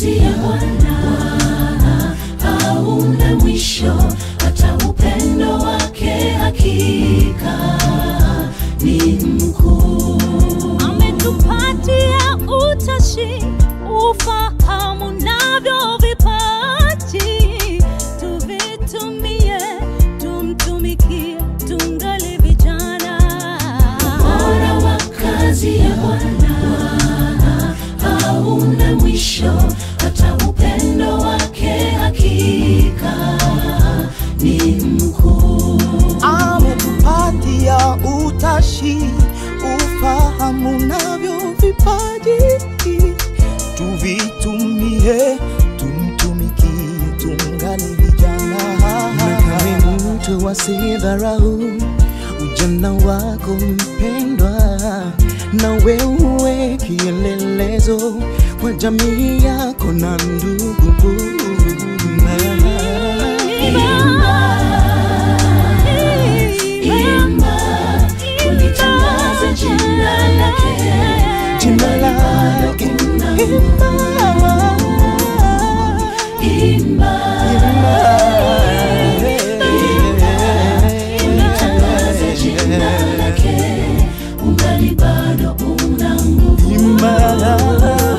kazi ya Bwana hauna mwisho, hata upendo wake hakika ni mkuu. ametupatia utashi, ufahamu navyo vipaji, tuvitumie, tumtumikie, tungali vijana. Bora wa kazi ya Bwana hauna mwisho, hata upendo wake hakika ni mkuu. ametupatia utashi, ufahamu navyo vipaji, tuvitumie, tumtumikie, tungali vijana. na kama mtu asidharau ujana wako mpendwa, na wewe kielelezo kwa jamii yako na ndugu. Imba, ulitangaze jina lake, Jina lake imba, imba, ulitangaze jina lake, ungali bado una nguvu.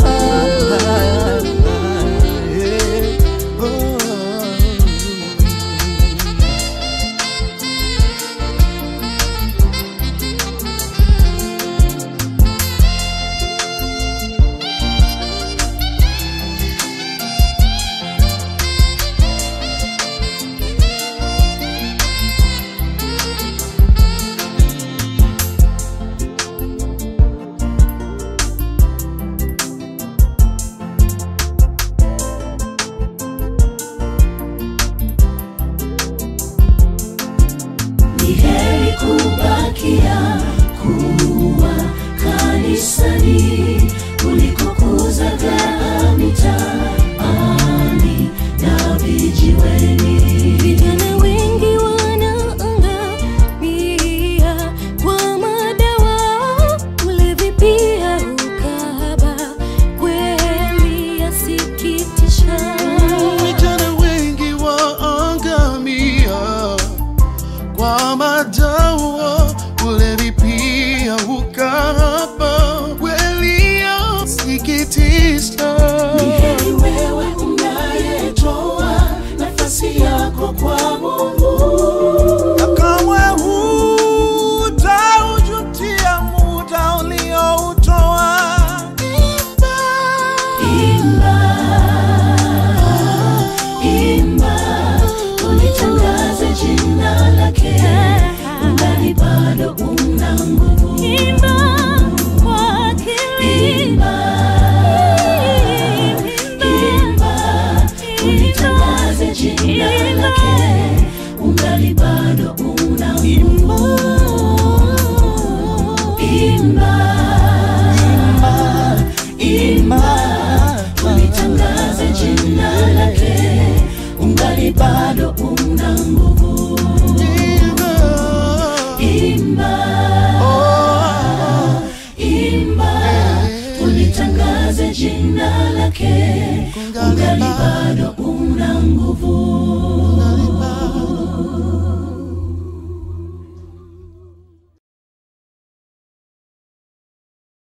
Ni heri kubakia kuwa kanisani kuliko kuzagaa mitaani na vijiweni. Vijana wengi wanaangamia kwa madawa, ulevi pia ukahaba, kweli yasikitisha. Vijana wengi waangamia kwa madawa, ulevi pia ukahaba, kweli yasikitisha. Ni heri wewe unayetoa nafasi yako kwa Mungu. Na kamwe hutaujutia muda ulioutoa. Imba, imba, ulitangaze jina lake, ungali bado una nguvu. Imba kwa akili, Imba, imba, ulitangaze jina lake, ungali bado una nguvu. Imba, imba, ulitangaze jina lake, ungali bado una nguvu. Imba, imba, ulitangaze jina lake, ungali bado una nguvu.